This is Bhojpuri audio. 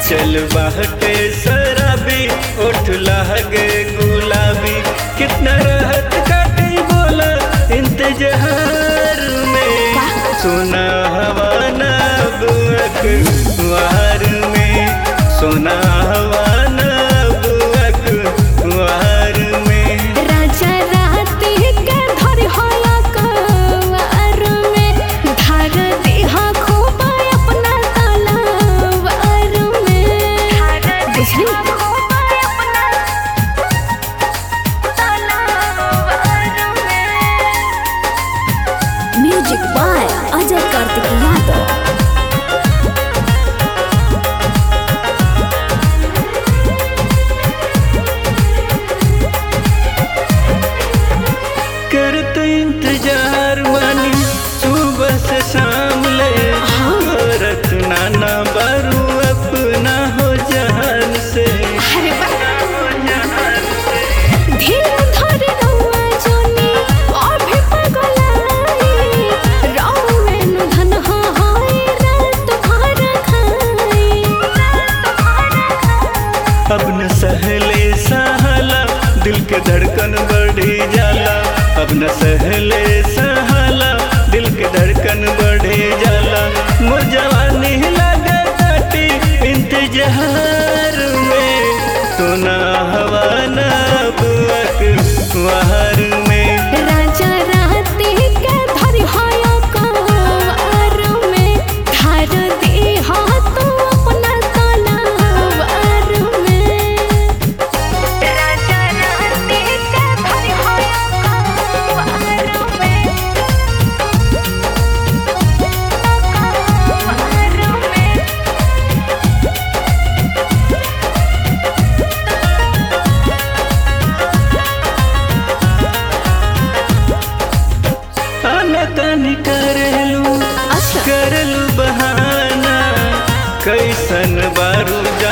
चल बाहटे शराबी ओठ लहगे गुलाबी कितना राहत काटी बोला इंतजार में सोना हवा ना बुअक वार में सोना हवा ना बुअक वार में राजा राती के धर होया कवार में धार देहा खूब अपना तलवार में बुझली म्यूजिक बाय अजय कार्तिक यादव करत इंतजार मानी सुबह से शाम ले करत नाना बारू अपना हो जहान से धीर धर रउआ जोनी अभी पगलाई रउए नु धन हाय रात भर खाई अब न सहले सहला दिल के धड़कन बढ़ी जाला अब न सहले सहला दिल के धड़कन बढ़ी जाला मोर जवानी लगे काटी इंतजार में तो ना हवा ना बुअक वहार में राजा राती के धर होया कवार में धार दे हाथ अपना तलवार में राजा राती के धर होया कवार में आना कानी करेलू अच्छा करलू बहाना कैसन बारू